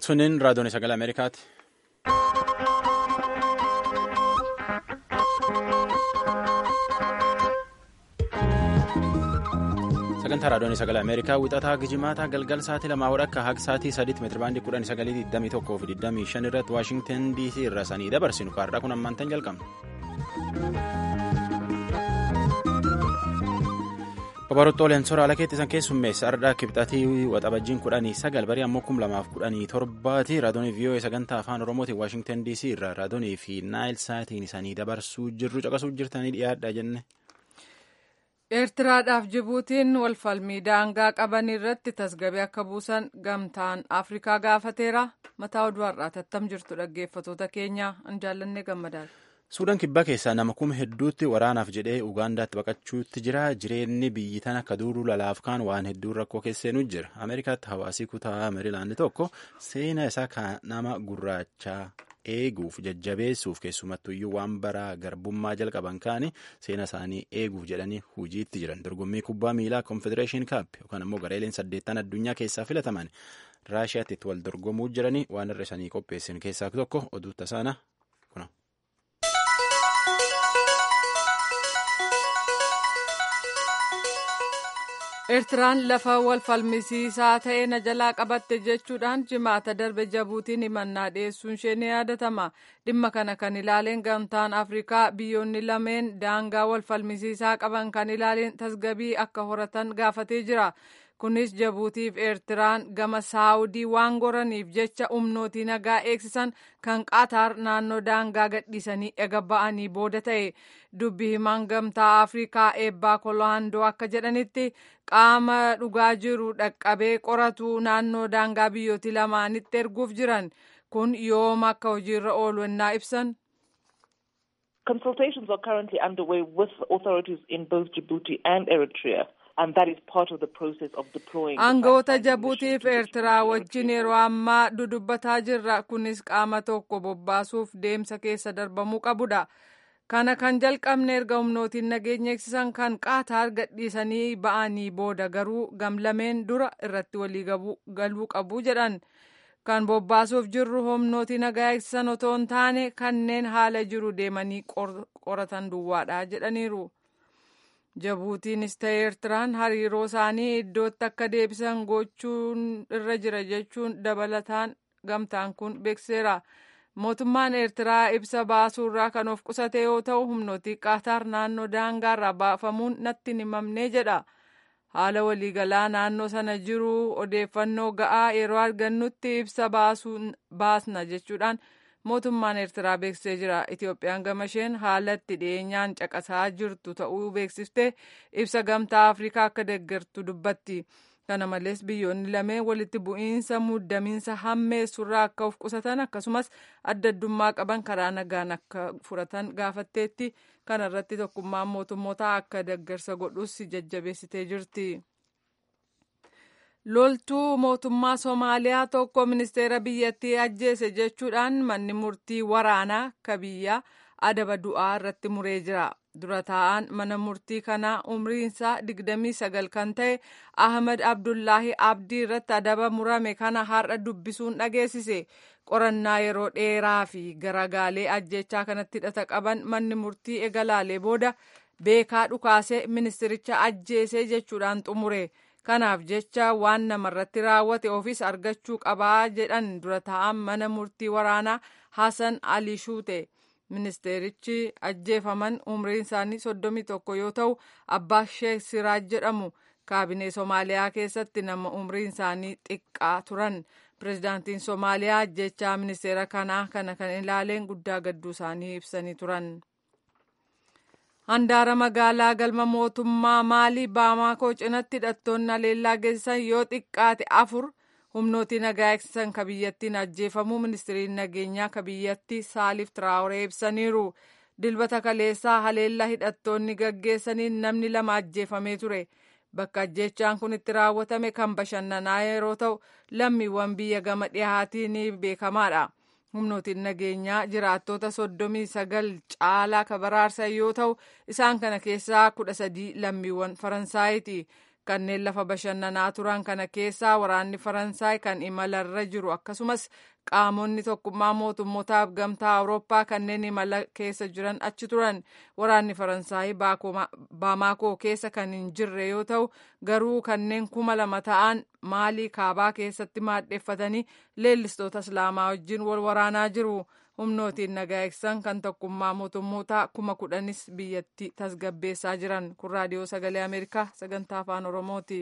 Suniin raadiyoon sagalee Ameerikaati. sagantaa raadiyoon sagalee ameerikaa wixataa gijimaataa galgal sa'aatii lamaa akka haga sa'aatii sadiitti meetirabaandii kudhan sagalii digdamii tokkoo fi digdamii shan irratti waashingtan dc irra sanii dabarsinu kaarraa kun ammaantan jalqabna. babarottooleen soraa ala keetti isan keessummeessa ardhaa kibxatii waxabajjiin kudhanii sagal barii ammoo kum lamaaf kudhanii torbaati raadiyoonii vii'oo sagantaa afaan oromootiin waashingtan dc irra raadiyoonii fi naayil saatiin isanii dabarsuu jirru caqasuu jirtanii dhiyaadha jenne. eertiraadhaaf jibuutiin walfalmii daangaa qaban irratti tasgabee akka buusan gamtaan afrikaa gaafateera mataa oduu har'aati attam jirtu dhaggeeffatoota keenya an jaallanne gammadaadha. suudaan kibbaa keessaa nama kuma hedduutti waraanaaf jedhee ugaandaatti baqachuutti jira jireenyi biyyi tan akka duuduu lalaaf kaan waan hedduun rakkoo keesseenuu jira ameerikaatti hawaasii kutaa meerilaandi tokko seena isaa kan nama gurraachaa eeguuf jajjabeessuuf keessumattuyyuu waan baraa garbummaa jalqaban kaani seena isaanii eeguuf jedhanii hojiitti jiran dorgommii kubbaa miilaa konfedereeshin kaap yookaan ammoo gareeleen saddeettan addunyaa keessaa filataman raashiyaatti itti wal dorgomuu jiranii waan irra isanii qopheessan keessaa tokko oduu tasaana kuna. eertiraan lafa wal falmisiisaa ta'e na jalaa qabatte jechuudhaan jimaata darbe jabuutiin himannaa dhiyeessuun ishee ni yaadatama dhimma kana kan ilaaleen gamtaan afrikaa biyyoonni lameen daangaa wal falmisiisaa qaban kan ilaaleen tasgabii akka horatan gaafatee jira kunis jabuutiif eertiraan gama saawudii waan goraniif jecha humnootii nagaa eegsisan kan qaataar naannoo daangaa gadhiisanii ega ba'anii booda ta'e dubbi himaan gamtaa afrikaa eebbaa kolohandoo akka jedhanitti qaama dhugaa jiru dhaqqabee qoratu naannoo daangaa biyyooti lamaanitti erguuf jiran kun yooma akka hojiirra oolu ennaa ibsan. Consultations are currently underway with authorities in both Djibouti and Eritrea. Aangawoota Jabuutiif Eertiraa wajjin yeroo ammaa dudubbataa jirra. Kunis qaama tokko bobbaasuuf deemsa keessa darbamuu qabudha. Kana kan jalqabne erga humnootiin nageenya eegsisan kan qaataar gadhiisanii ba'anii booda garuu gamlameen dura irratti walii galuu qabu jedhan. Kan bobbaasuuf jirru humnooti nagaa eegsisan otoo hin taane kanneen haala jiru deemanii qoratan duwwaadha jedhaniiru. Jabuutiinis ta'e Eertiraan hariiroo isaanii iddootti akka deebisan gochuun irra jira jechuun dabalataan gamtaan kun beekseera. Mootummaan Eertiraa ibsa baasuurraa kan of qusate yoo ta'u humnooti qaataar naannoo daangaarraa baafamuun natti hin himamne jedha. Haala waliigalaa naannoo sana jiru odeeffannoo ga'aa yeroo argannutti ibsa baasna jechuudhaan mootummaan eertiraa beeksisee jira itiyoophiyaan gama isheen haala itti dhiyeenyaan caqasaa jirtu ta'uu beeksiftee ibsa gamtaa afrikaa akka deeggartu dubbatti kana malees biyyoonni lameen walitti bu'iinsa muddamiinsa hammeessurraa akka of qusatan akkasumas adda addummaa qaban karaa nagaan akka furatan gaafatteetti kana irratti tokkummaan mootummoota akka deeggarsa godhus jajjabeessitee jirti. loltuu mootummaa soomaaliyaa tokko ministeera biyyattii ajjeese jechuudhaan manni murtii waraanaa ka biyyaa adaba du'aa irratti muree jira dura taa'aan mana murtii kanaa umriinsaa 29 kan ta'e ahmed abdullaahi abdii irratti adaba murame kana har'a dubbisuun dhageessise qorannaa yeroo dheeraa fi garagaalee ajjechaa kanatti hidhata qaban manni murtii eegalaalee booda beekaa dhukaasee ministiricha ajjeesee jechuudhaan xumure. kanaaf jecha waan namarratti raawwate ofiis argachuu qabaa jedhan dura taa'an mana murtii waraanaa Hasan Ali Shuute ministeerichi ajjeefaman umriin isaanii soddomii tokko yoo ta'u abbaa sheek Siraaj jedhamu kaabinee Somaaliyaa keessatti nama umriin isaanii xiqqaa turan pirezidaantiin Somaaliyaa ajjechaa ministeera kanaa kana kan ilaaleen guddaa gadduu isaanii ibsanii turan. handaara magaalaa galma mootummaa maalii baamaakoo cinatti hidhattoonni haleellaa geessisan yoo xiqqaate afur humnootii nagaa eegsisan ka biyyattiin ajjeefamuu ministiriin nageenyaa ka biyyattii saaliif tiraawuree ibsaniiru dilbata kaleessaa haleellaa hidhattoonni gaggeessaniin namni lama ajjeefamee ture bakka ajjechaan kun itti raawwatame kan bashannanaa yeroo ta'u lammiiwwan biyya gama dhihaatiin beekamaadha. humnootiin nageenyaa jiraattota soddomii sagal caalaa ka baraarsan yoo ta'u isaan kana keessaa kudha sadii lammiiwwan faransaayiti kanneen lafa bashannanaa turan kana keessaa waraanni faransaay kan imalarra jiru akkasumas qaamonni tokkummaa mootummootaaf gamtaa awurooppaa kanneen imala keessa jiran achi turan waraanni faransaay baamaakoo keessa kan hin jirre yoo ta'u garuu kanneen kuma lama ta'an maalii kaabaa keessatti maadheeffatanii leellistoota islaamaa wajjin wal waraanaa jiru. humnootiin nagaa eegsisan kan tokkummaa mootummootaa kuma kudhanis biyyatti tasgabbeessaa jiran kun raadiyoo sagalee ameerikaa sagantaa afaan oromooti.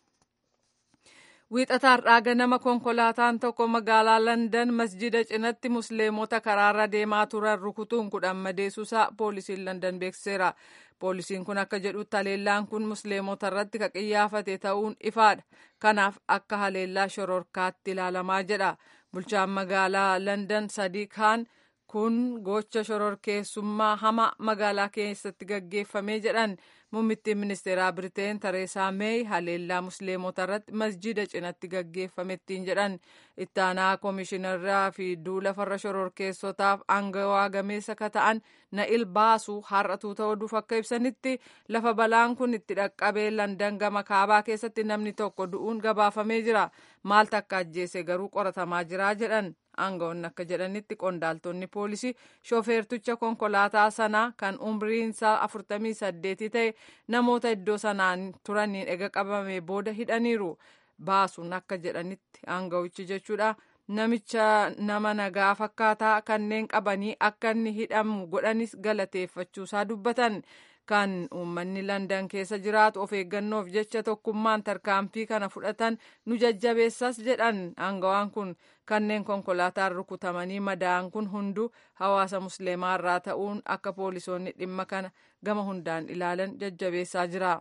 wiixata har'aa ganama konkolaataan tokko magaalaa landan masjida cinatti musliimota karaarra deemaa turan rukutuun kudhan madeessuusaa poolisiin landan beeksiseera. poolisiin kun akka jedhutti haleellaan kun musliimota irratti ka qiyyaafate ta'uun ifaadha kanaaf akka haleellaa shororkaatti ilaalamaa jedha. bulchaan magaalaa landan sadii kaan kun gocha shororkeessummaa hama magaalaa keessatti gaggeeffamee jedhan muummittiin ministeeraa biriteen tareesaa meey haleellaa musliimota irratti masjida cinatti gaggeeffamettiin jedhan ittaanaa koomishinarraa fi duula farra shororkeessotaaf aangawaa gameessa ka ta'an na'il baasuu har'atuu ta'uuf akka ibsanitti lafa balaan kun itti dhaqqabee landan gama kaabaa keessatti namni tokko du'uun gabaafamee jira maaltu akka ajjeese garuu qoratamaa jira jedhan aangawoonni akka jedhanitti qondaaltonni poolisii shoofeerticha konkolaataa sanaa kan umriinsaa afurtamii saddeetii ta'e namoota iddoo sanaan turaniin ega qabame booda hidhaniiru baasuun akka jedhanitti aangawichi jechuudha namicha nama nagaa fakkaataa kanneen qabanii akka inni hidhamu godhanis galateeffachuusaa dubbatan kan uummanni landan keessa jiraatu of eeggannoof jecha tokkummaan tarkaanfii kana fudhatan nu jajjabeessas jedhan aangawaan kun kanneen konkolaataan rukutamanii madaa'an kun hunduu hawaasa musliimaa irraa ta'uun akka poolisoonni dhimma kana gama hundaan ilaalan jajjabeessaa jira.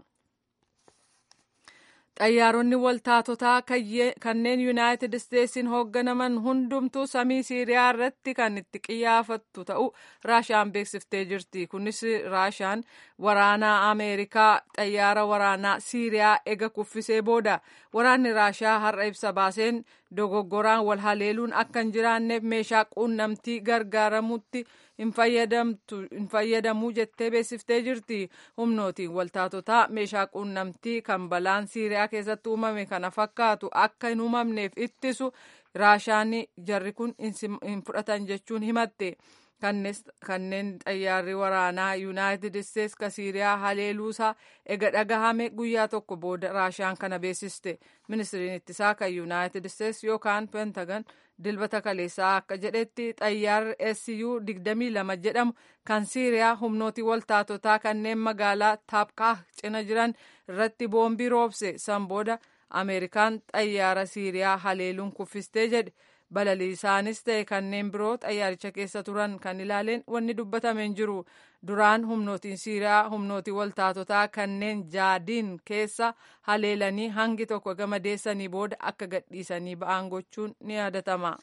xayyaaronni waltaatotaa kanneen yuunaayitid isteetsiin hoogganaman hundumtuu samii siiriyaa irratti kan itti qiyyaafattu ta'u raashaan beeksiftee jirti kunis raashaan waraanaa ameerikaa xayyaara waraanaa siiriyaa ega kuffisee booda waraanni raashaa har'a ibsa baaseen dogoggoraan wal haleeluun akka hin jiraanneef meeshaa quunnamtii gargaaramutti hin fayyadamuu jettee beeksiftee jirti humnootiin waltaatotaa meeshaa quunnamtii kan balaan siiriyaa keessatti uumame kana fakkaatu akka hin uumamneef ittisu raashaan jarri kun hin fudhatan jechuun himatte kanneen xayyaarri waraanaa yuunaayitid isteets ka siiriyaa haleeluusaa ega dhagahame guyyaa tokko booda raashaan kana beeksiste ministiriin ittisaa kan yuunaayitid isteets yookaan pentagan dilbata kaleessaa akka jedhetti xayyaarri su 22 jedhamu kan siiriyaa humnooti waltaatotaa kanneen magaalaa taapkaa cina jiran irratti boombii roobse san booda ameerikaan xayyaara siiriyaa haleeluun kuffistee jedhe balaliisaanis ta'e kanneen biroo xayyaaricha keessa turan kan ilaaleen wanni dubbatame hin jiru duraan humnootiin siiriyaa humnootii waltaatotaa kanneen jaadiin keessa haleelanii hangi tokko gamadeessanii booda akka gadhiisanii ba'an gochuun ni yaadatama.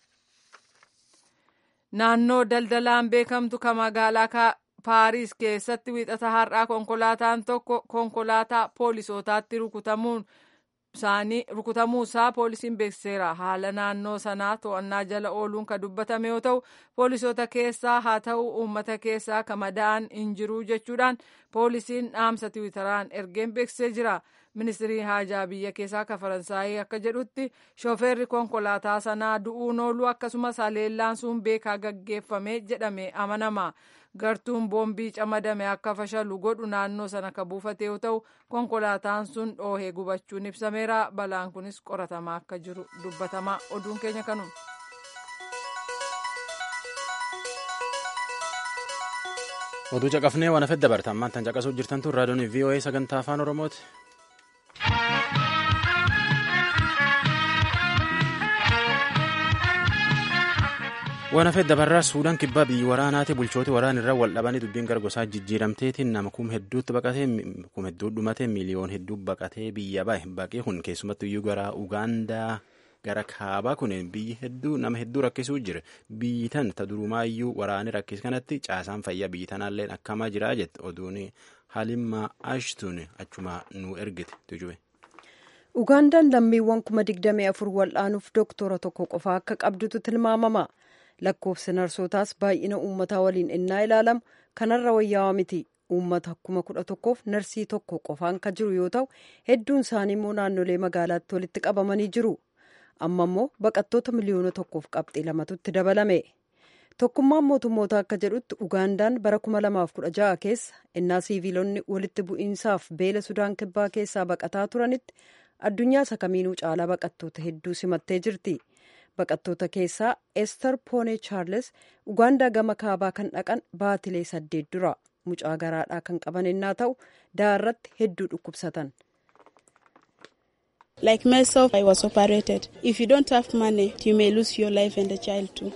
naannoo daldalaan beekamtu ka magaalaa paariis keessatti wiixata har'aa konkolaataan tokko konkolaataa poolisootaatti rukutamuun isaanii rukutamuu isaa poolisiin beeksiseera haala naannoo sanaa to'annaa jala ooluun ka dubbatame yoo ta'u poolisoota keessaa haa ta'u uummata keessaa ka madaa'an hin jiru jechuudhaan poolisiin dhaamsa tiwiitaraan ergeen beeksisee jira ministirii haajaa biyya keessaa ka faransaayii akka jedhutti shoofeerri konkolaataa sanaa du'uun ooluu akkasumas haleellaan sun beekaa gaggeeffame jedhame amanama gartuun boombii camadame akka fashalu godhu naannoo sana ka buufate yoo ta'u konkolaataan sun dhoohee gubachuun ibsameera balaan kunis qoratamaa akka jiru dubbatama oduun keenya kanuma. oduu caqafnee waan hafet dabartan maantan caqasuu jirtan tun raadiyoon voa sagantaa afaan oromooti. waan hafet dabarraa suudaan kibbaa biyyi waraanaati bulchooti waraan irra wal dhabanii dubbiin gargosaa jijjiiramteetiin nama kum hedduutti baqatee kum hedduu dhumatee miiliyoon hedduu baqatee biyya bahe baqee kun keessumattu iyyuu gara ugaandaa gara kaabaa kun biyyi hedduu nama hedduu rakkisuu jira biyyi tan ta durumaa iyyuu waraanni rakkis kanatti caasaan fayyaa biyyi tanaallee akkamaa jiraa jette oduun halimmaa ashtun achuma nu ergite tujube. ugaandaan lammiiwwan kuma digdamii afur wal'aanuuf dooktora tokko qofaa akka qabdutu tilmaamama. lakkoofsi narsootaas baay'ina uummataa waliin innaa ilaalamu kanarra wayyaawaa miti uummata kuma kudha tokkoof narsii tokko qofaan kan jiru yoo ta'u hedduun isaanii immoo naannolee magaalaatti walitti qabamanii jiru amma immoo baqattoota miliyoona tokkoof qabxii lamatutti dabalame tokkummaan mootummoota akka jedhutti ugaandaan bara 2016 keessa innaa siiviilonni walitti bu'iinsaaf beela sudaan kibbaa keessaa baqataa turanitti addunyaa isa kamiinuu caalaa baqattoota hedduu simattee jirti. baqattoota keessaa ester poone chaarles ugaandaa gama kaabaa kan dhaqan baatilee saddeet dura mucaa garaadhaa kan qaban innaa ta'u daarratti hedduu dhukkubsatan. Like myself, I was operated. If you don't have money, you may lose your life and the child too.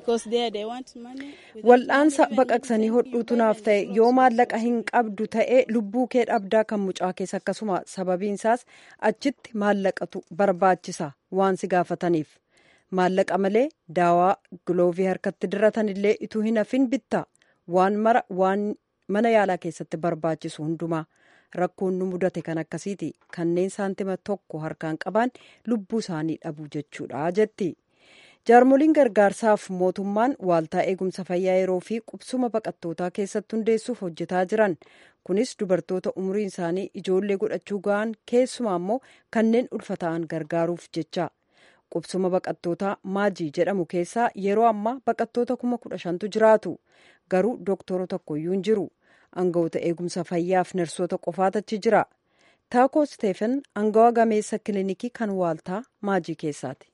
Wal'aansa baqaqsanii hodhuutu naaf ta'e yoo maallaqa hin qabdu ta'e lubbuu kee dhabdaa kan mucaa keessa akkasuma sababiinsaas achitti maallaqatu barbaachisa waan si gaafataniif. maallaqa malee daawaa giloovii harkatti diratan illee ituu hin hafin bitta waan mara waan mana yaalaa keessatti barbaachisu hundumaa rakkoon nu mudate kan akkasiiti kanneen saantima tokko harkaan qaban lubbuu isaanii dhabuu jechuudha jetti jaarmoliin gargaarsaaf mootummaan waaltaa eegumsa fayyaa yeroo fi qubsuma baqattootaa keessatti hundeessuuf hojjetaa jiran kunis dubartoota umriin isaanii ijoollee godhachuu ga'an keessumaa immoo kanneen ulfata'an gargaaruuf jecha. qubsuma baqattootaa maajii jedhamu keessaa yeroo ammaa baqattoota kuma kudha shantu jiraatu garuu doktoro tokkoyyuu hin jiru aangawoota eegumsa fayyaaf narsoota qofaatachi jira taakoo steefen aangawa gameessa kilinikii kan waaltaa maajii keessaati.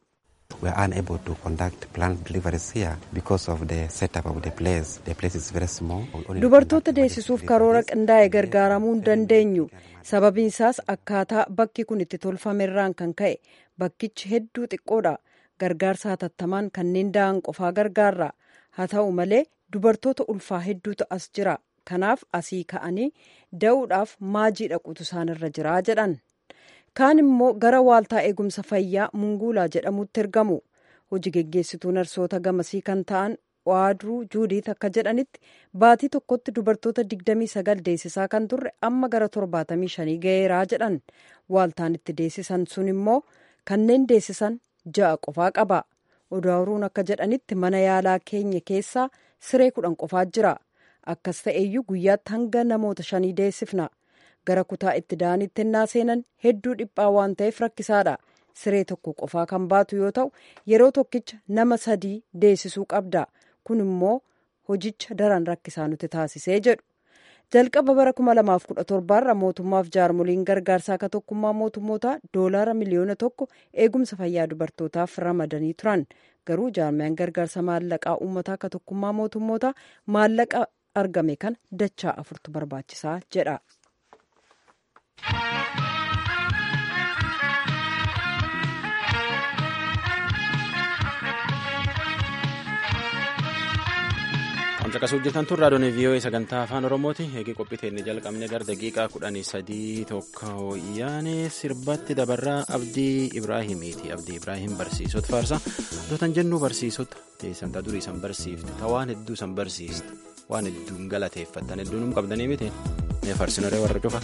We are unable to conduct planned deliveries here because of the setup of the place. The place is very small. Dubartoota deessisuuf karoora qindaa'e gargaaramuu hin dandeenyu. Sababiin isaas akkaataa bakki kun itti tolfamerraan kan ka'e bakkichi hedduu xiqqoodha. Gargaarsa hatattamaan kanneen da'an qofaa gargaarra. Haa ta'u malee dubartoota ulfaa hedduutu as jira. Kanaaf asii ka'anii da'uudhaaf maajii dhaquutu isaanirra jira jedhan. kaan immoo gara waaltaa eegumsa fayyaa munguulaa jedhamutti ergamu hojii geggeessituu narsoota gamasii kan ta'an waadruu juudiit akka jedhanitti baatii tokkotti dubartoota 29 deessisaa kan turre amma gara 75 ga'eeraa jedhan waaltaan itti deessisan sun immoo kanneen deessisan ja'a qofaa qaba odaaruun akka jedhanitti mana yaalaa keenya keessaa siree kudhan qofaa jira akkas ta'eeyyuu guyyaatti hanga namoota shanii deessifna. gara kutaa itti da'anitti ennaa seenan hedduu dhiphaa waan ta'eef rakkisaadha siree tokko qofaa kan baatu yoo ta'u yeroo tokkicha nama sadii deessisuu qabda kun immoo hojicha daran rakkisaa nuti taasisee jedhu jalqaba bara 2017 irra mootummaaf jaarmoliin gargaarsaa akka tokkummaa mootummoota doolaara miliyoona tokko eegumsa fayyaa dubartootaaf ramadanii turan garuu jaarmiyaan gargaarsa maallaqaa uummataa akka tokkummaa mootummoota maallaqa argame kan dachaa afurtu barbaachisaa jedha. Qamcaqasuu hojjetan tun raadiyoon vii'oo'ee sagantaa afaan oromooti eegee qophii inni jalqabne gara daqiiqaa kudhanii sadii tokko yaane sirbatti dabarraa abdii ibraahimiiti abdii ibraahim barsiisota faarsa dootan jennuu barsiisota teessamtaa durii san barsiifte ta waan hedduu san barsiiste waan hedduun galateeffattan hedduun qabdanii miti mee farsinaree warra cufa.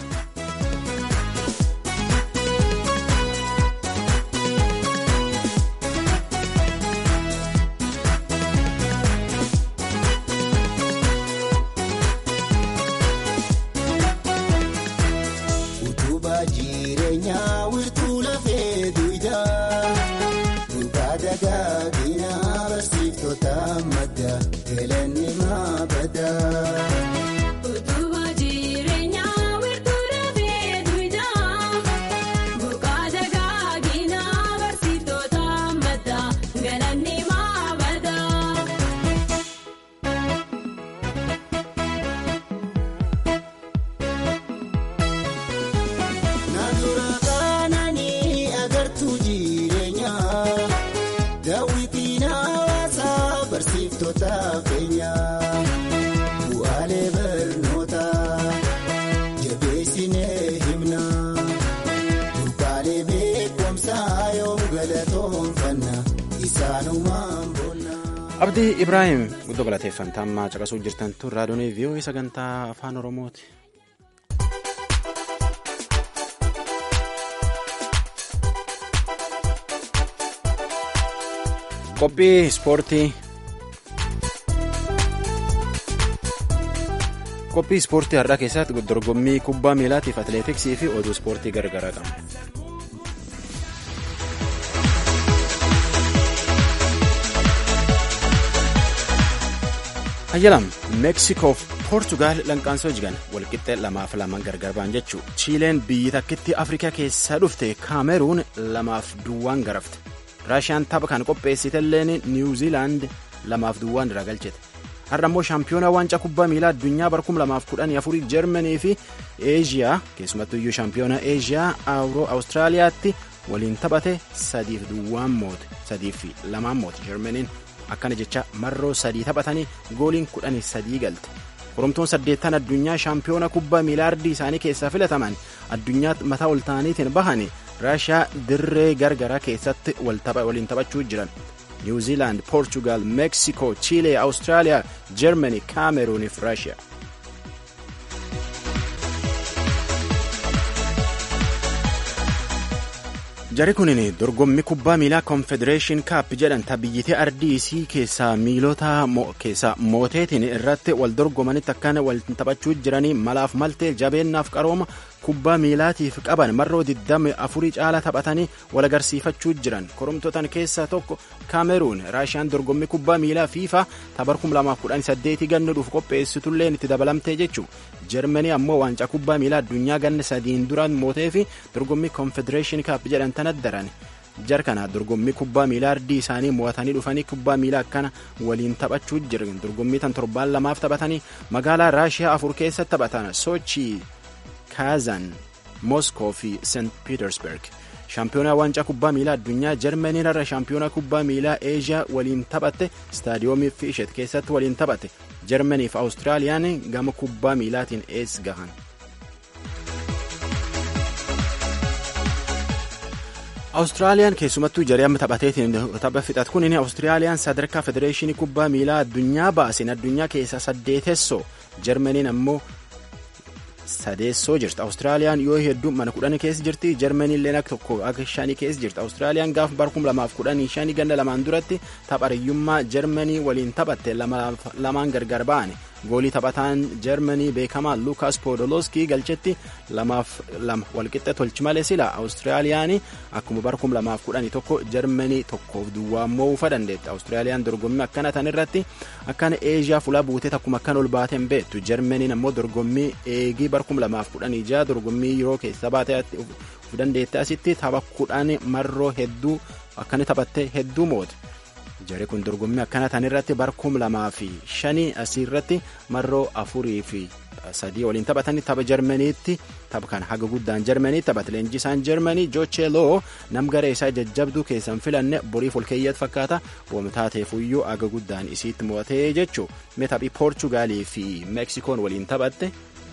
abdii ibraahim guddoo galateeffanta ammaa caqasuu jirtan tun raadiyoon vii'oo'ee sagantaa afaan oromooti. qophii ispoortii qophii ispoortii har'aa keessatti dorgommii kubbaa miilaatiif atileetiksii fi oduu ispoortii garagaraa qaba. hayyalam meeksikoof poortugaal lanqaansoo jigan walqixxee lamaaf lamaan gargar ba'an jechuu chiileen biyyi takkitti afrikaa keessaa dhufte kaameruun lamaaf duwwaan garafte raashiyaan tapha kan qopheessitelleen niwuziilaand lamaaf duwwaan irraa galchite har'a immoo shaampiyoonaa waancaa kubbaa miilaa addunyaa bara 2014 jarmanii fi eeziyaa keessumattuu iyyuu shaampiyoonaa eeziyaa awuroo awustiraaliyaatti waliin taphate sadiif duwwaan moote sadiif lamaan moote jarmaniin akkana jecha marroo sadii taphatanii gooliin kudhanii sadii galte koromtoon saddeettan addunyaa shaampiyoona kubbaa miilaa ardii isaanii keessaa filataman addunyaa mataa ol ta'aniitiin bahan raashiyaa dirree gargaraa keessatti waliin taphachuu jiran niwuziilaand poorchugaal meeksikoo chiilee awustiraaliyaa jarmanii kaameruuniif raashiyaa. jari kunin dorgommii kubbaa miilaa konfedereeshin kaap jedhan tabiyyitee ardii isii keessaa miilota keessaa mooteetiin irratti wal dorgomanitti akkana wal taphachuu jiranii malaaf maltee jabeennaaf qarooma kubbaa miilaatiif qaban marroo 24 caala taphatanii wal agarsiifachuu jiran koromtotan keessaa tokko kaameruun raashiyaan dorgommii kubbaa miilaa fiifa tabar 2018 ganna dhuuf qopheessitulleen itti dabalamtee jechuu jarmanii ammoo waancaa kubbaa miilaa addunyaa ganna sadiin duraan mootee fi dorgommii konfedereeshin kaap jedhan tanat daran jar kana dorgommii kubbaa miilaa ardii isaanii mo'atanii dhufanii kubbaa miilaa akkana waliin taphachuu jiran dorgommii tan torbaan lamaaf taphatanii magaalaa raashiyaa afur keessatti taphatan sochii kaazan moskoo fi seent piitersberg shaampiyoonaa waancaa kubbaa miilaa addunyaa jarmaniin irra shaampiyoonaa kubbaa miilaa eeshiyaa waliin taphatte istaadiyoomii fiishet keessatti waliin taphate jarmanii fi awustiraaliyaan gama kubbaa miilaatiin ees gahan. awustiraaliyaan keessumattuu jaree amma taphateetiin tapha fixat kunin awustiraaliyaan sadarkaa federeeshinii kubbaa miilaa addunyaa baasin addunyaa keessaa saddeetessoo jarmaniin ammoo sadeessoo jirti awustiraaliyaan yoo hedduu mana kudhanii keessa jirti jarmaniin illee akka tokko akka shanii keessa jirti awustiraaliyaan gaafa bara kuma lamaaf kudhanii shanii ganna lamaan duratti taphariyyummaa jarmanii waliin taphatte lamaan gargar ba'an goolii taphataan jarmanii beekamaa luukaas poodoloskii galchetti lamaaf lama walqixxe tolchi malee sila awustiraaliyaan akkuma bara kuma lamaaf kudhanii tokko jarmanii tokkoof duwwaa moo'uufa dandeetti awustiraaliyaan dorgommii akkana tan irratti akkana eeshiyaa fulaa buutee akkuma akkan ol baateen beektu jarmaniin ammoo dorgommii eegii bara kuma lamaaf kudhanii jaha dorgommii yeroo keessa baatee of dandeette asitti tapha kudhan marroo hedduu akkani taphatte hedduu moote. jari kun dorgommii akkana tan irratti bara kum lamaa fi shanii asii irratti marroo afurii fi sadii waliin taphatanii tapha jarmaniitti tapha kan haga guddaan jarmanii taphate leenjisaan jarmanii joocheeloo nam garee isaa jajjabduu keessan filanne boriif ol keeyyat fakkaata wamtaateefuyyuu haga guddaan isiitti mo'atee jechuu mee taphii poorchugaalii fi meeksikoon waliin taphatte.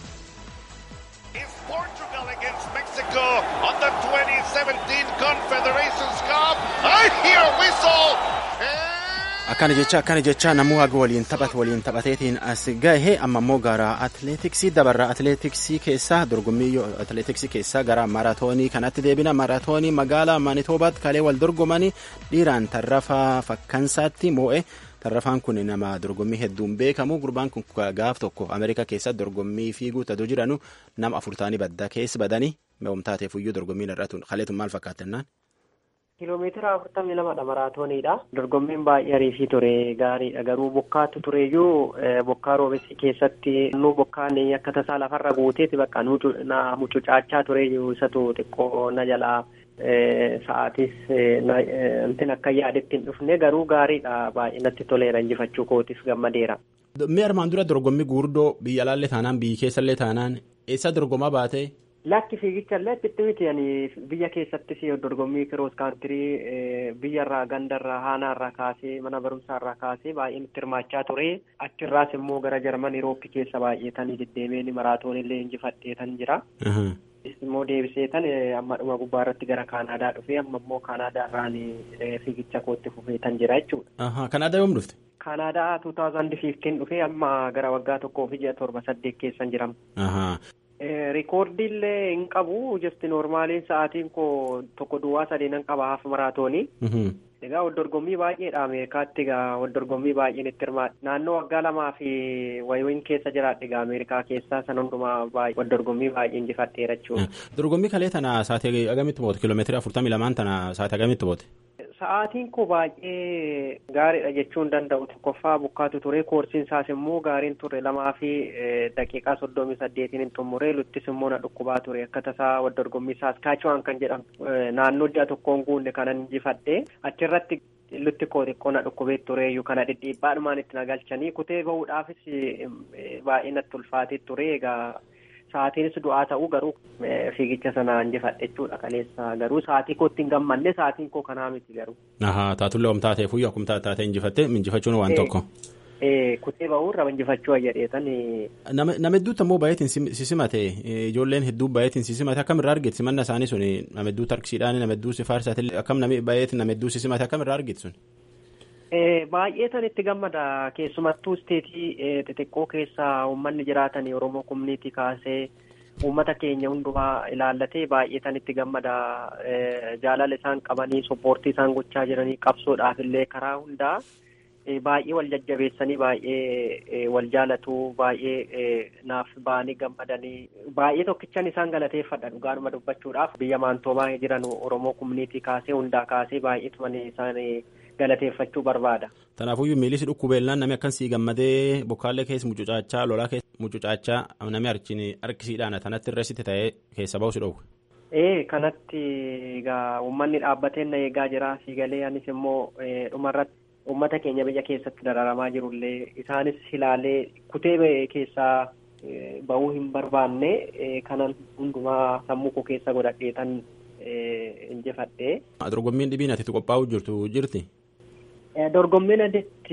on the 2017 Confederations Cup. I hear whistle. akkana jecha akkana jecha namuu haga waliin taphate waliin taphateetiin as gahe amma immoo gara atileetiksii dabarra atileetiksii keessaa dorgommii atileetiksii keessaa gara maaraatoonii kanatti deebina maaraatoonii magaalaa maanitoobaatti kalee wal dorgomanii dhiiraan tarrafaa fakkansaatti moo'e tarrafaan kun nama dorgommii hedduun beekamu gurbaan kun gaaf tokko ameerikaa keessatti dorgommii fiiguu tatu jiranu nama afurtaanii baddaa keessa badanii meewwamtaateefuyyuu dorgommiin irratti kaleetu maal fakkaatannaan. Kiiloomeetira afurtamii lamadha maraatooniidha. Dorgommiin baay'ee ariifii ture gaariidha. Garuu bokkaatu tureyyuu bokkaa roobessi keessatti nu bokkaan akka tasaa lafarra guuteeti bakka na mucucaachaa tureyyuu isatu xiqqoo na jalaa sa'aatis intin akka yaadetti hin dhufne garuu gaariidha baay'ee natti toleera injifachuu kootis gammadeera. Mee armaan dura dorgommii guguddoo biyya alaallee taanaan biyya keessallee taanaan eessa dorgomaa baate? Lakki fiigichallee achitti miti ani biyya keessattis dorgommii kiroos kaantirii biyyarraa gandarraa haanaarraa kaasee mana barumsaarraa kaasee baay'een itti hirmaachaa ture achirraas immoo gara jarman irooppii keessa baay'eetanii deddeemeen maraatoonillee injifadheetan jira. immoo deebiseetan amma dhuma gubbaa irratti gara kaanaadaa dhufee amma immoo kaanaadaarraan fiigicha kootti fufeetan jira jechuudha. Kanaadaa yoom dhufte? Kanaadaa 2015 dhufee amma gara waggaa tokkoo fi ji'a torba saddeet keessan jiram. Rikoordiillee hin qabu jesti noormaaliin sa'aatiin koo tokko duwwaa sadeenan qaba haaf maraatoonii. Egaa waldorgommii baay'eedha Ameerikaatti egaa waldorgommii baay'een itti hirmaadha. Naannoo waggaa lamaa fi wayiin keessa jiraadha egaa Ameerikaa keessaa san hundumaa baay'ee waldorgommii baay'ee injifadheera jechuudha. Dorgommii kalee tana sa'aatii agamitti boote kiiloomeetirii afurtamii lamaan tana sa'aatii agamitti boote? Sa'aatiin koo baay'ee gaariidha jechuun danda'u tokkoffaa bukkaatu ture koorsiin isaas immoo gaariin ture lamaa fi daqiiqaa soddomii saddeetiin hin xumuree luttis immoo na dhukkubaa ture akka tasaa waldorgommii saaskaachuwaan kan jedhamu naannoo ji'a tokkoon guunne kanan injifadhe achirratti lutti koo xiqqoo na dhukkubee tureeyyuu kana dhidhiibbaadhumaan itti na galchanii kutee bahuudhaafis baay'ee natti ulfaatee ture egaa. Sa'aatiinis du'aa ta'uu garuu fiigicha sana injifadhe jechuudha kaleessa garuu sa'aatii kootti hin gammanne sa'aatiin koo kanaa miti garuu. Ahaa taatullee om taatee fuyyoo akkuma taatee injifatte injifachuun waan tokko. Kutee bahuurra injifachuu jedheetan. Nama hedduutti ammoo baay'eetiin sisimate ijoolleen hedduu baay'eetiin sisimate akkam irraa argite simanna isaanii sun nama hedduu tarkisiidhaan nama hedduu sifaarsaati akkam namni baay'eetiin nama hedduu sisimate akkam irraa argite sun. Baay'ee tan itti gammada keessumattuu isteetii xixiqqoo keessaa uummanni jiraatan Oromoo kumniitii kaasee uummata keenya hundumaa ilaallatee baay'ee tan itti gammada jaalala isaan qabanii soppoortii isaan gochaa jiranii qabsoodhaaf illee karaa hundaa baay'ee wal jajjabeessanii baay'ee wal jaalatu baay'ee naaf ba'anii gammadanii baay'ee tokkichan isaan galateeffadha dhugaanuma dubbachuudhaaf biyya maantoomaa jiran Oromoo kumniitii kaasee hundaa kaasee baay'ee tuman isaan galateeffachuu barbaada. Tanaafuyyuu miilis dhukkubeellaan namni akkan gammadee bokkaallee keessa mucucaachaa lolaa keessa mucucaachaa namni harkisiidhaan tanatti irratti ta'ee keessa ba'u si dhowwe. Ee kanatti egaa uummanni dhaabbatee na eegaa jira fiigalee anis immoo dhumarratti uummata keenya biyya keessatti dararamaa jirullee isaanis ilaalee kutee keessaa bahuu hin barbaanne kanan hundumaa sammuu koo keessa godhadheetan injifadhe. Dorgommiin dhibiin ati qophaa'uu jirtu jirti? Dorgommiin adeetti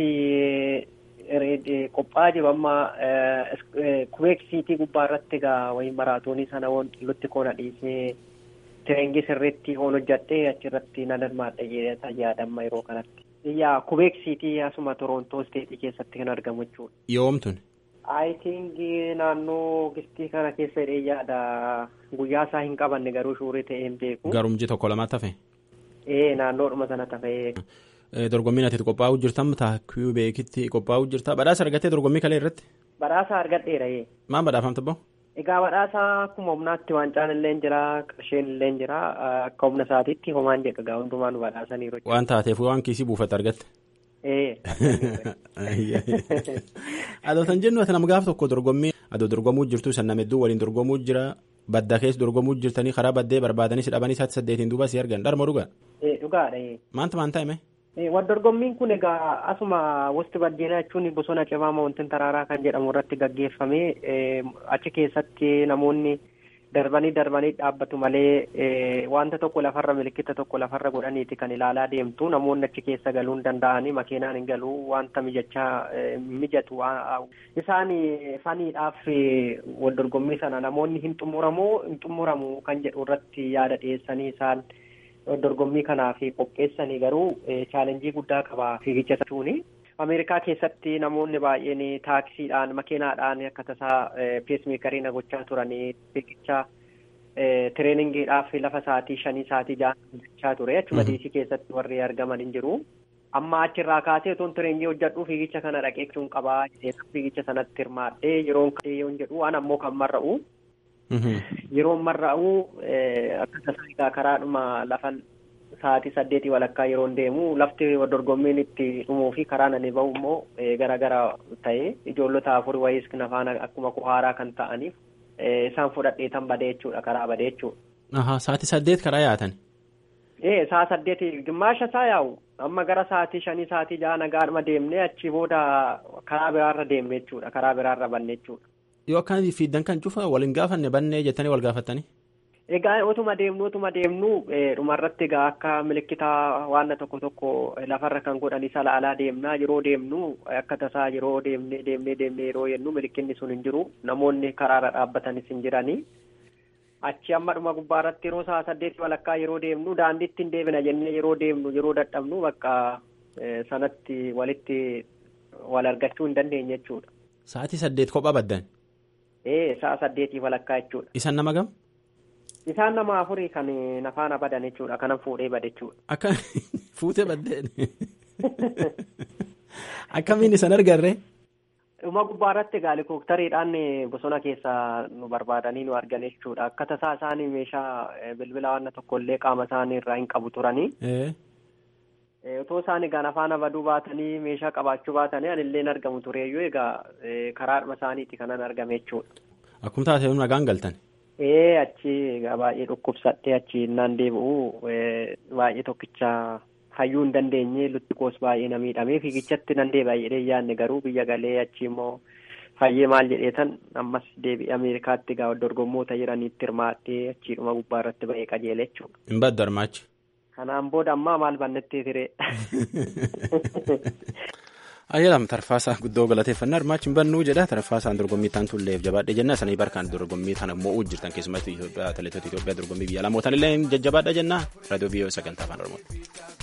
qophaa'aa jiru amma kubeeksiitii gubbaa irratti egaa wayii maraatoonii sana lutti koona dhiisee tireengii sirriitti hoon hojjadhee achirratti nan hirmaadha jedhata yaadamma yeroo kanatti. Yaa kubeeksiitii asuma Torontoo isteetii keessatti kan argamu jechuudha. Yoomtun? I think naannoo gistii kana keessa hidhee yaada guyyaa isaa hin qabanne garuu shuurii ta'ee hin beeku. Garumji tokko lamaatti hafe? Ee naannoodhuma sana tafee. Dorgommiin ati qophaa'uu jirtan taakuu beekitti qophaa'uu jirta badhaasa argattee dorgommii kalee irratti? Badhaasa argadheera yee. Maan badhaafamte ba'u? Egaa badhaasa akkuma humnaatti waancaan illee jira qarsheen illee jira akka humna isaatiitti homaan jedha egaa hundumaa nu badhaasaniiru. Waan taateef waan kiisii buufatte argatte? Ee. Adootan jennu ati nama gaaf tokko dorgommii adoo dorgomuu jirtu san nama hedduu waliin dorgomuu jira badda keessa dorgomuu jirtanii karaa baddee barbaadanii si dhabanii isaatti saddeetiin duuba si argan dharma dhugaa? Ee dhugaadha. Maanta maan ta'ime? Waldorgommiin kun egaa asuma wasti baddeenaa jechuun bosona cimaa moontin taraaraa kan jedhamu irratti gaggeeffame achi keessatti namoonni darbanii darbanii dhaabbatu malee wanta tokko lafarra milikkita tokko lafarra godhaniiti kan ilaalaa deemtu namoonni achi keessa galuu hin danda'anii makiinaan hin galuu wanta mijachaa mijatu isaan faniidhaaf waldorgommii sana namoonni hin xumuramoo hin xumuramu kan jedhu irratti yaada dhiyeessanii isaan. dorgommii kanaaf qopheessanii garuu chaalenjii guddaa qaba fiigicha jechuuni. Ameerikaa keessatti namoonni baay'een taaksiidhaan makiinaadhaan akka tasaa peesmeekarii na gochaa turanii fiigicha tireeningiidhaaf lafa sa'aatii shanii sa'aatii ja'a gochaa ture achuma diisii keessatti warri argaman hin jiru. Amma achirraa kaasee otoon tireenjii hojjedhu fiigicha kana dhaqeechuun qabaa fiigicha sanatti hirmaadhee yeroon yoo jedhu an ammoo kan marra'u. Yeroo marra'u akka tasaa egaa karaadhuma lafan sa'aatii saddeetii walakkaa yeroon deemu lafti dorgommiin itti dhumuu fi karaa nani bahu immoo gara gara ta'e ijoollota afur wayiis nafaan akkuma kuhaaraa kan ta'aniif isaan fudhadheetan badee jechuudha karaa badee jechuudha. Ahaa sa'aatii saddeet karaa yaatan. Ee sa'a saddeetii gimmaasha isaa yaa'u amma gara sa'aatii shanii sa'aatii ja'a nagaadhuma deemnee achi booda karaa biraarra deemne jechuudha karaa biraarra banne jechuudha. Yoo akkaan fiiddan kan cufa waliin gaafanne bannee jettanii wal gaafattanii? Egaa otuma deemnu otuma deemnu dhumarratti egaa akka milikitaa waan tokko tokko lafarra kan godhan isa laalaa deemnaa yeroo deemnu akka tasaa yeroo deemnee deemnee deemnee yeroo jennu milikinni sun hin jiru namoonni karaarra dhaabbatanis hin jiranii. Achi amma dhuma gubbaarratti yeroo sa'a saddeetii walakkaa yeroo deemnu daandiitti hin deebina jennee yeroo deemnu yeroo dadhabnu bakka sanatti walitti wal argachuu hin dandeenye jechuudha. Sa'aatii saddeet kophaa baddan? Ee sa'a saddeetii walakkaa jechuudha. Isan nama gam? Isaan nama afurii kan nafaana badan jechuudha. Kanan fuudhee bade jechuudha. Akka fuutee baddeen. Akkamiin isan argarre? Dhuma gubbaa irratti egaa helikooftariidhaan bosona keessa nu barbaadanii nu argan jechuudha. Akka tasaa isaanii meeshaa bilbila waan tokkollee qaama isaanii irraa hin qabu turanii. Otoo isaan egaa nafaana baduu baatanii meeshaa qabaachuu baatanii anillee hin argamu tureeyyuu egaa karaadhuma isaaniiti kanan argame jechuudha. Akkuma taatee nagaan galtan. Ee achi egaa baay'ee dhukkubsadhee achi innaan deebi'u baay'ee tokkicha hayyuu hin dandeenye lutti koos baay'ee na miidhamee fiigichatti nan deebi'a jedhee yaadne garuu biyya galee achi immoo fayyee maal jedheetan ammas deebi'ee Ameerikaatti egaa dorgommoota jiraniitti hirmaadhee achiidhuma gubbaa irratti ba'ee qajeele jechuudha. Hin baddu armaachi. Kanaan booda ammaa maal bannettee ture. Ayyalam tarfaasaa guddoo galateeffannaa hirmaachi hin bannuu jedha tarfaasaan dorgommii ta'an tulleef jabaadhe jenna sanii barkaan dorgommii tana mo'uu jirtan keessumatti Itoophiyaa atileetota Itoophiyaa dorgommii biyya lamootan illee jajjabaadha jenna raadiyoo biyyoo sagantaa afaan oromooti.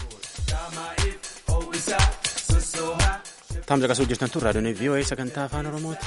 Taam caqasuu jirtan tun raadiyoon VOA sagantaa afaan oromooti.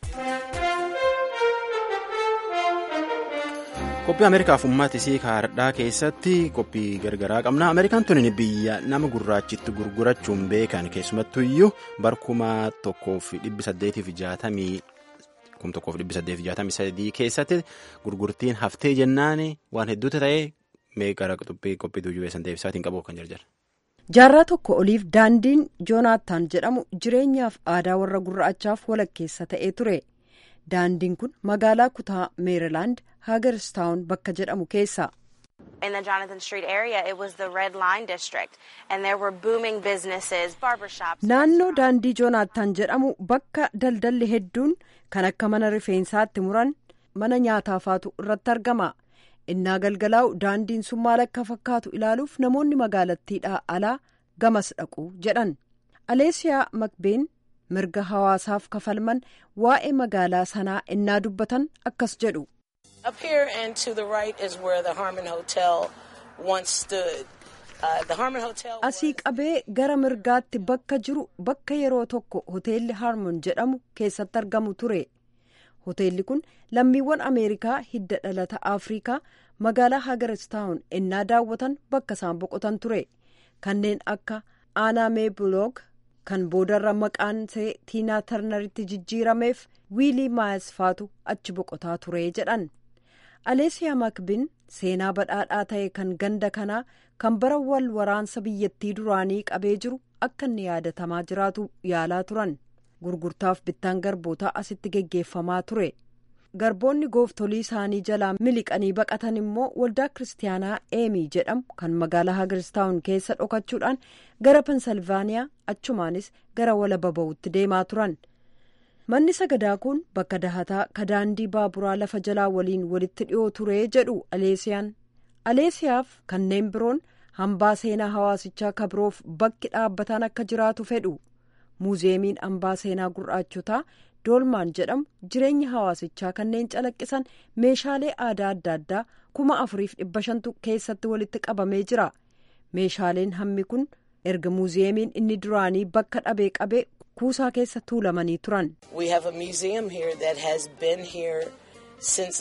qophii ameerikaaf ummata isii kaardhaa keessatti qophii gargaraa qabna ameerikaan tuni biyya nama gurraachitti gurgurachuun beekan keessumattu iyyuu barkuma tokkoof dhibbi saddeetiif jaatamii kum tokkoof dhibbi saddeetiif jaatamii sadii keessatti gurgurtiin haftee jennaan waan hedduutu ta'ee meeqara qophii qophii tuujuu beesan deebisaatiin qabu kan jarjar. jaarraa tokko oliif daandiin joonaattaan jedhamu jireenyaaf aadaa warra gurraachaaf walakkeessa ta'ee ture. daandiin kun magaalaa kutaa meerilaand haagerstaawun bakka jedhamu keessa. In the Jonathan Street area, it was the Red Line District, and there were booming businesses, barbershops. Naannoo daandii joonaattaan jedhamu bakka daldalli hedduun kan akka mana rifeensaatti muran mana nyaataafaatu irratti argama. Innaa galgalaa'u daandiin sun maal akka fakkaatu ilaaluuf namoonni magaalattiidhaa alaa gamas dhaqu jedhan. Aleesiyaa Makbeen mirga hawaasaaf kafalman waa'ee magaalaa sanaa innaa dubbatan akkas jedhu. Up here and to the right is where the Harmon Hotel once stood. Uh, the Harmon Hotel. Asii qabee gara mirgaatti bakka jiru bakka yeroo tokko hoteelli Harmon jedhamu keessatti argamu ture. Hoteelli kun lammiiwwan Ameerikaa hidda dhalata Afrikaa magaalaa Hagaristaawun innaa daawwatan bakka isaan boqotan ture. Kanneen akka Aanaa Meebuloog kan boodarra maqaan see Tiinaa Tarnaritti jijjiirameef Wiilii Maayas faatu achi boqotaa ture jedhan. Aleesiyaa Makbin seenaa badhaadhaa ta'e kan ganda kanaa kan bara wal waraansa biyyattii duraanii qabee jiru akka inni yaadatamaa jiraatu yaalaa turan. Gurgurtaaf bittaan garbootaa asitti geggeeffamaa ture. Garboonni gooftolii isaanii jalaa miliqanii baqatan immoo waldaa kiristaanaa eemii jedhamu kan magaalaa hagiristaawun keessa dhokachuudhaan gara pensilvaaniyaa achumaanis gara walaba ba'uutti deemaa turan. manni sagadaa kun bakka dahataa ka daandii baaburaa lafa jalaa waliin walitti dhiyoo ture jedhu aleesiyaan aleesiyaaf kanneen biroon hambaa seenaa hawaasichaa kabiroof bakki dhaabbataan akka jiraatu fedhu muuzeemiin hambaa seenaa gurraachotaa doolmaan jedhamu jireenya hawaasichaa kanneen calaqqisan meeshaalee aadaa adda addaa kuma afuriif dhibba shantu keessatti walitti qabamee jira meeshaaleen hammi kun erga muuzeemiin inni duraanii bakka dhabee qabee kuusaa keessa tuulamanii turan. We have a museum here that has been here since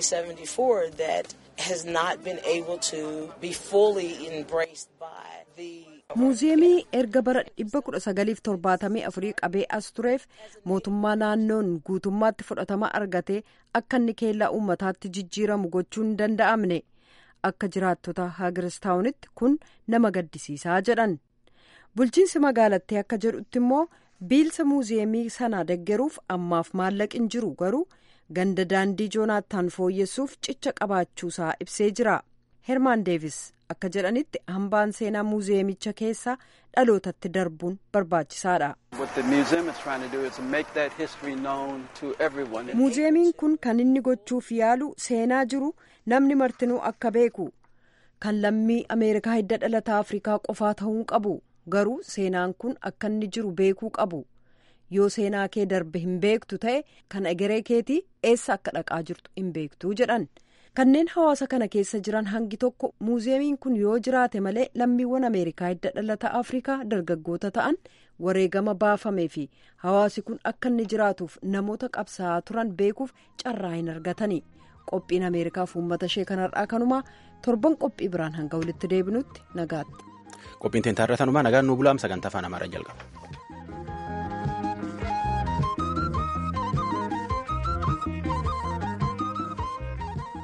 1974 that has not been able to be fully embraced by the. Muuziyeemii erga bara 1974 qabee as tureef mootummaa naannoon guutummaatti fudhatama argatee akka inni keellaa uummataatti jijjiiramu gochuun hin danda'amne akka jiraattota hagiristaawunitti kun nama gaddisiisaa jedhan. Bulchiinsi magaalattii akka jedhutti immoo. biilsa muuziyeemii sana deggeruuf ammaaf maallaqi hin jiru garuu ganda daandii joonaattaan fooyyessuuf cicha qabaachuusaa ibsee jira hermaan deevis akka jedhanitti hambaan seenaa muuziyeemicha keessaa dhalootatti darbuun barbaachisaadha. muuziyeemiin kun kan inni gochuuf yaalu seenaa jiru namni martinuu akka beeku kan lammii ameerikaa hidda dhalataa afrikaa qofaa ta'uu qabu. garuu seenaan kun akka inni jiru beekuu qabu yoo seenaa kee darbe hin beektu ta'e kan egeree keetii eessa akka dhaqaa jirtu hin beektu jedhan kanneen hawaasa kana keessa jiran hangi tokko muuziyeemiin kun yoo jiraate malee lammiiwwan ameerikaa hidda dhalata afrikaa dargaggoota ta'an wareegama baafamee fi hawaasi kun akka inni jiraatuuf namoota qabsaa'aa turan beekuuf carraa hin argatani qophiin ameerikaaf uummata ishee kanarraa kanumaa torban qophii biraan hanga walitti deebinutti nagaatti. qophiin teentaarra tanumaa nagaan nuu bulaam sagantaa afaan amaaraa jalqaba.